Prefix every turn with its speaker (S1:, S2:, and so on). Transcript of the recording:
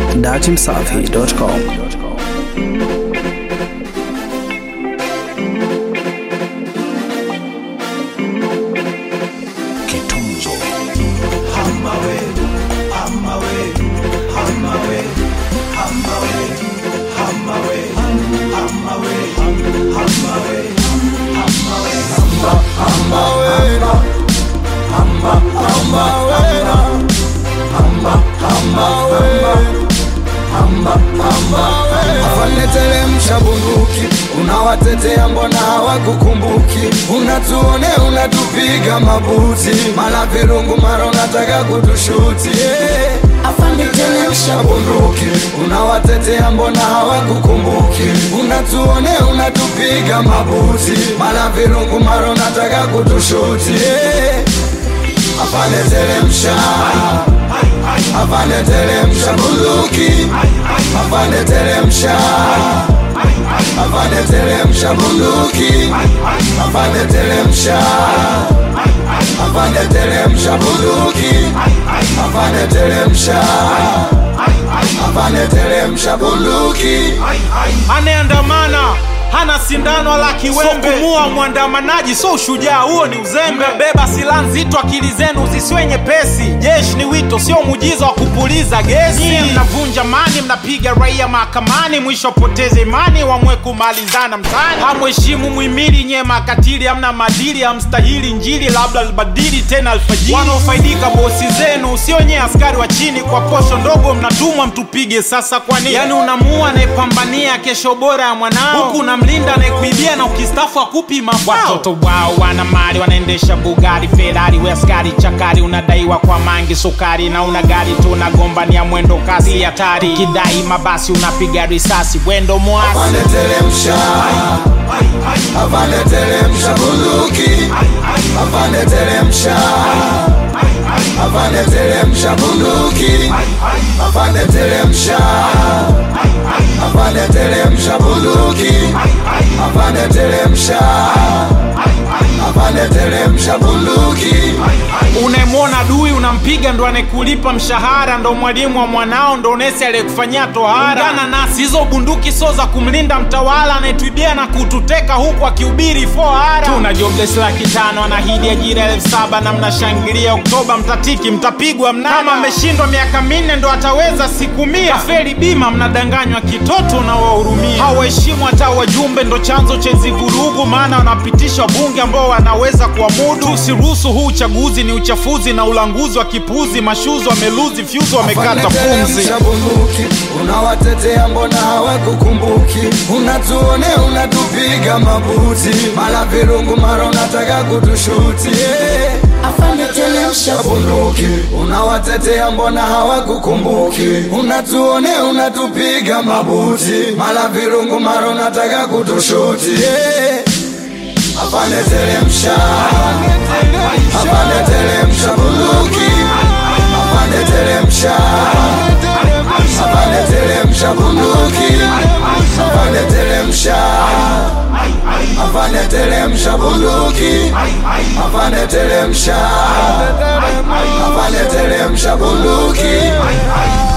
S1: datimsafi.com.
S2: Kitunzo
S3: Afaneteremsha bunduki, unawatetea mbona hawakukumbuki? Unatuone unatupiga mabuti, mara virungu, mara unataka kutushuti yeah. Afaneteremsha bunduki, unawatetea mbona hawakukumbuki? Unatuone unatupiga mabuti, mara virungu, mara unataka kutushuti yeah. Afaneteremsha Afaneteremsha bunduki Afaneteremsha Afaneteremsha bunduki Afaneteremsha Afaneteremsha bunduki Afaneteremsha Afaneteremsha bunduki
S4: anayeandamana hana sindano wala kiwembe. So kumua mwandamanaji so ushujaa, huo ni uzembe. Beba silaha nzito, akili zenu zisiwe nyepesi. Jeshi ni wito, sio muujiza wa kupuliza gesi. Nyie mnavunja mani, mnapiga raia mahakamani, mwisho poteze imani, wamwe kumalizana mtani. Hamheshimu muhimili, nyie makatili, hamna madili, hamstahili njili, labda albadili tena alfajiri. Wanaofaidika bosi zenu, sio nyie askari wa chini, kwa posho ndogo mnatumwa mtupige. Sasa kwa nini? Yani unamuua anayepambania kesho bora ya mwanao, huku unamlinda anayekuibia na ukistafu akupi mafao. Watoto wao wana mali, wanaendesha Bugari, Ferrari, we askari chakari, unadaiwa kwa mangi sukari, na una gari tu unagombania mwendo kasi hatari, ukidai mabasi unapiga risasi, wendo mwasi
S3: Afaneteremsha Afaneteremsha bunduki Afaneteremsha Afaneteremsha bunduki Afaneteremsha Afaneteremsha bunduki Afaneteremsha Afaneteremsha bunduki
S4: unayemwona dui unampiga, ndo anayekulipa mshahara, ndo mwalimu wa mwanao, ndo nesi aliyekufanyia tohara. Ungana nasi, hizo bunduki so za kumlinda mtawala anayetuibia na kututeka huku akihubiri fohara. Tuna jobless laki tano, anahidi ajira elfu saba na mnashangilia Oktoba, mtatiki mtapigwa mnada. Kama ameshindwa miaka minne ndo ataweza siku mia. Kafeli bima, mnadanganywa kitoto na wahurumia. Hawaheshimu hata wajumbe, ndo chanzo cha hizi vurugu, maana wanapitisha bunge ambao wanaweza kuamudu. Tusiruhusu huu uchaguzi, ni uchafuzi na ulanguzi wa kipuzi. Mashuzi wameluzi fyuzi, wamekata pumzi.
S3: Afaneteremsha bunduki unawatetea mbona hawakukumbuki? Unatuone unatupiga mabuti, mara virungu, mara unataka kutushuti yeah. Afaneteremsha bunduki unawatetea mbona hawakukumbuki? Unatuone unatupiga mabuti, mara virungu, mara unataka kutushuti yeah. Afaneteremsha Afaneteremsha bunduki Afaneteremsha Afaneteremsha bunduki Afaneteremsha Afaneteremsha bunduki Afaneteremsha Afaneteremsha bunduki